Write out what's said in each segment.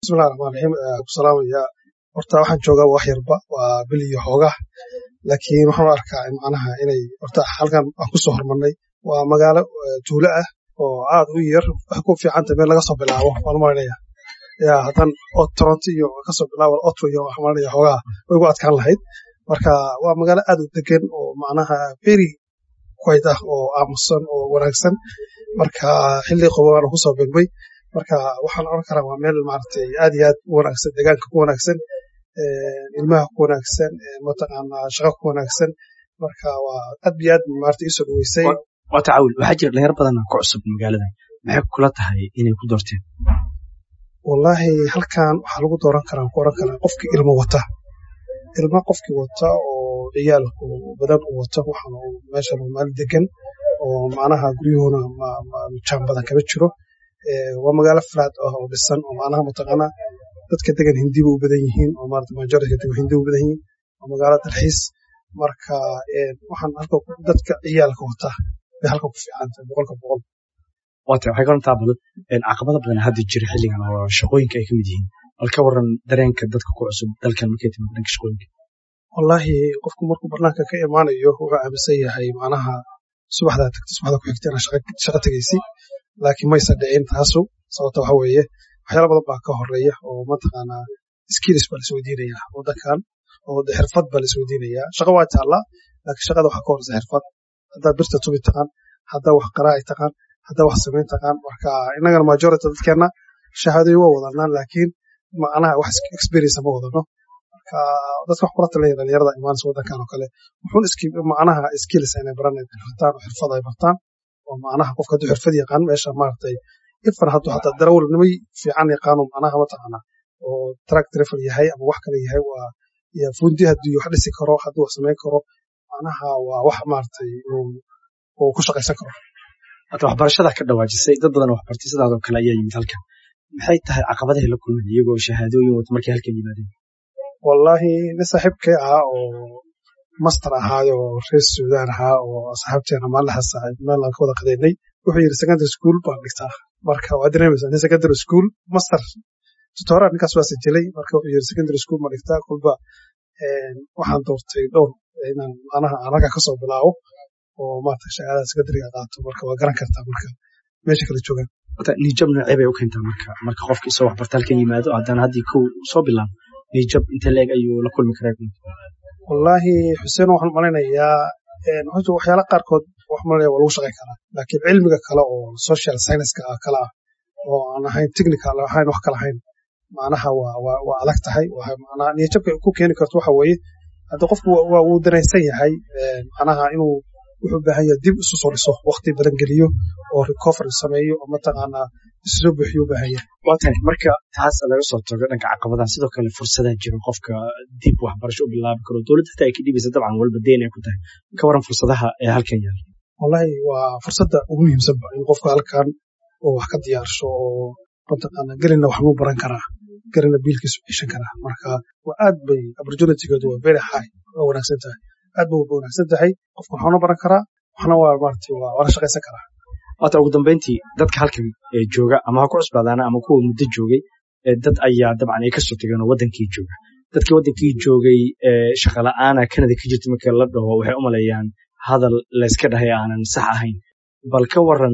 bismillahi raxmaan raxiim ku salaamaya horta waxaan joogaa wax yarba waa bil iyo xoogaa laakiin waxaan u arkaa macnaha inay horta halkan aan kusoo hormarnay waa magaalo tuulo ah oo aad u yar wax ku fiicanta meel laga soo bilaabo waan maranaya yaa haddan toronto iyo kasoo bilaabo otro iyo waxaan maranaya xoogaa way ugu adkaan lahayd marka waa magaalo aad u degan oo macnaha very quiet ah oo aamusan oo wanaagsan marka xilli qaboobaan kusoo beegmay marka waxaan oran karaa waa meel maaragtay aad iyo aad u wanaagsan deegaanka ku wanaagsan ilmaha ku wanaagsan mataqaanaa shaqa ku wanaagsan marka waa aad iyo aad maaragtay isoo dhaweysay waa tacaawul waxaa jira dhalinyaro badan ku cusub magaalada maxay kula tahay inay ku doorteen wallaahi halkan waxaa lagu dooran karaa ku oran karaa qofkii ilmo wata ilma qofkii wata oo ciyaalku badan u wata waxaan meeshan maal degan oo macnaha guryuhuna jaan badan kama jiro waa magaalo flat ah oo dhisan oo macnaha mataqaanaa dadka degan hindiba u badan yihiin oo maarata majority degan hindiba u badan yihiin waa magaalo dalxiis marka waxaan halka dadka ciyaalka wata bay halka ku fiican tahay boqolka boqol waata waxay karantaa badan caqabada badan hadda jira xilligan oo shaqooyinka ay ka mid yihiin bal ka waran dareenka dadka ku cusub dalkan markay timid dhanka shaqooyinka wallaahi qofku markuu barnaanka ka imaanayo wuxuu aaminsan yahay macnaha subaxdaa tagta subaxda ku xigta inaad shaqa tegaysi laakiin maysa dhicin taasu sababta waxa weeye waxyaala badan baa ka horeeya oo mataqaanaa skills baa laisweydiinayaa waddankan oo xirfad baa laisweydiinayaa shaqa waa taallaa laakiin shaqada waxaa ka horeysa xirfad haddaa birta tubi taqaan haddaa wax qaraaci taqaan haddaa wax samayn taqaan marka innagana majority dadkeenna shahaadooyin waa wadanaa laakiin macnaha wax experience ma wadano marka dadka wax kula talaya dhalinyarada imaanaysa waddankan oo kale wuxuun macnaha skills inay baranay bartaan oo xirfad ay bartaan oo macnaha qofka hadduu xirfad yaqaan meesha maaragtay ifan hadduu hataa darawalnimay fiican yaqaano macnaha mataqaana oo track travel yahay ama wax kale yahay waa iyo fundi hadduu wax dhisi karo hadduu wax samayn karo macnaha waa wax maaragtay uu ku shaqaysan karo hata waxbarashada ka dhawaajisay dad badan waxbartay sidaadoo kale ayaa yimid halkan maxay tahay caqabadahay la kulmeen iyagoo shahaadooyin wata markay halkan yimaadeen wallaahi nin saaxiibkay ahaa oo master ahaayo oo reer suudaan ahaa oo asxaabteena maalinlahaas meel aan ka wada qadaynay wuxuu yidhi secondary school baan dhigtaa marka waa dareemaysaa nin secondary school master tutoraa ninkaas waa sajilay marka wuxuu yidhi secondary school ma dhigtaa kulba waxaan doortay dhowr inaan macnaha aan halkaa kasoo bilaabo oo maarata shahaadada secondariga qaato marka waa garan kartaa marka meesha kala joogaan nijab noocee bay u keentaa marka marka qofka isoo waxbarta halkan yimaado haddana haddii kow soo bilaabo nijab inta leeg ayuu la kulmi karaa wallaahi xuseen waxaan malaynayaa horta waxyaala qaarkood wax malanaya waa lagu shaqayn karaa laakiin cilmiga kale oo social scienceska ah kale ah oo aan ahayn technical ahayn wax kale ahayn macnaha waa waa waa adag tahay macnaha niyajabka ku keeni karto waxa weeye hadda qofku waa wuu danaysan yahay macnaha inuu wuxuu baahan yahay dib isu soo dhiso waqti badan geliyo oo recovery sameeyo oo mataqaanaa isu soo buuxiyo u baahan yahay waa tahay marka taas laga soo tago dhanka caqabadaha sidoo kale fursadaa jira qofka dib waxbarasho u bilaabi karo dowladda xitaa ay ka dhibaysa dabcan walba deyn ay ku tahay ka waran fursadaha ee halkan yaala wallahi waa fursadda ugu muhiimsanba in qofka halkan oo wax ka diyaarsho oo mataqaana gelina wax muu baran karaa gelina biilkiisu ceshan karaa marka waa aad bay opportunitygeedu waa very high waa wanaagsan tahay aad bay wanaagsan tahay qofka waxaana baran karaa waxna waa maaragtay waa la shaqaysan karaa waata ugu dambeyntii dadka halkan jooga ama ha ku cusbaadaana ama kuwa muddo joogay dad ayaa dabcan ay kasoo tageen oo wadankii jooga dadkii wadankii joogay shaqa la'aana kanada ka jirta marka la dhaho waxay u maleeyaan hadal layska dhahay aanan sax ahayn bal ka waran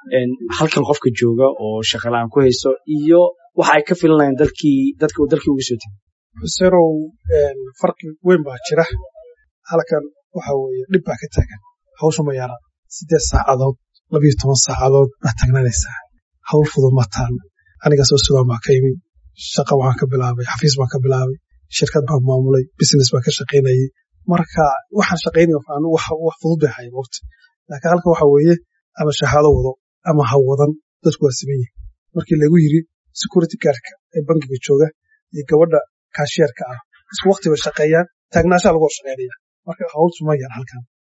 halkan qofka jooga oo shaqa la'aan ku hayso iyo waxa ay ka filanayaan dalkii dadka uu dalkii uga soo tegay xuseenow farqi weyn baa jira halkan waxa weeye dhib baa ka taagan hawsha ma yara siddeed saacadood labiyo toban saacadood baad tagnanaysaa hawl fudud ma taan aniga soo sugaan baa ka yimi shaqa waxaan ka bilaabay xafiis baan ka bilaabay shirkad baan maamulay business baan ka shaqaynayay marka waxaan shaqaynaya wax fudud bay hayan waqti laakiin halkan waxa weeye ama shahaado wado ama ha wadan dadku waa siman yihin markii lagu yiri security guardka ee bangiga jooga iyo gabadha kaashiyarka ah isku waqti bay shaqeeyaan taagnaashaa lagu hor shaqaynaya marka hawlsu ma yar halkan